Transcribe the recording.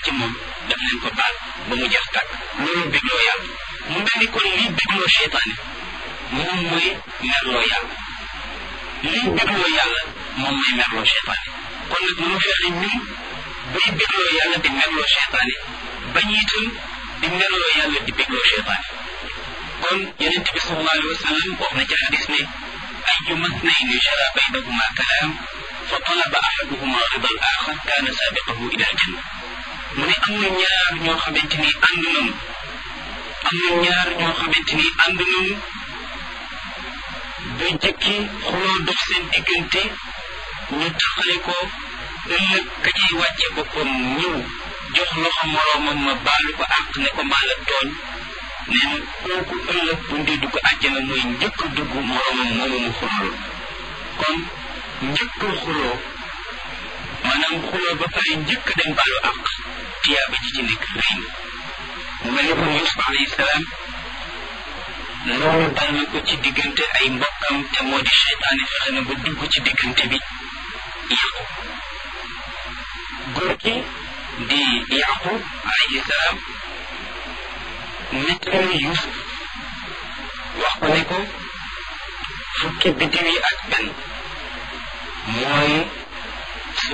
ci moom daf leen ko baal ba mu jeex tàkk loolu bégloo yàlla mu mel ni kon lii bégloo seytaane moom mooy merloo yàlla lii bégloo yàlla moom mooy merloo seytaane kon nag nu mu fexe ñun buy bégloo yàlla di merloo seytaane bañ itam di merloo yàlla di bégloo seytaane kon yonente bi sallallahu alayhi wa sallam wax na ci hadis ne أيما اثنين جرى بينهما كلام فطلب أحدهما رضا الآخر كان سابقه إلى الجنة mu ne am na ñaar ñoo xamante ni ànd nañu am na ñaar ñoo xamante ni ànd nañu ba jëkki xuloo dox seen diggante ñu taxale ko ëllëg ka cay wàcce boppam ñëw jox loxo moroomam ma baalu ko àq ne ko maa la tooñ nee na kooku ëllëg bu ndee dugg àjjana mooy njëkk dugg moroomam moomu mu xuloo kon njëkk xuloo maanaam xuloo ba pare njëkk dem baalu àq tiyaaba ji ci nekk rëy na mu mel ni kon Yusuf alayhi salaam loolu dal na ko ci diggante ay mbokkam te moo di seytaane fexe na ba dugg ci diggante bi yàqu góor gi di yaqub alayhi salaam nettali Yusuf wax ko ne ko fukki biddiw yi ak benn mooy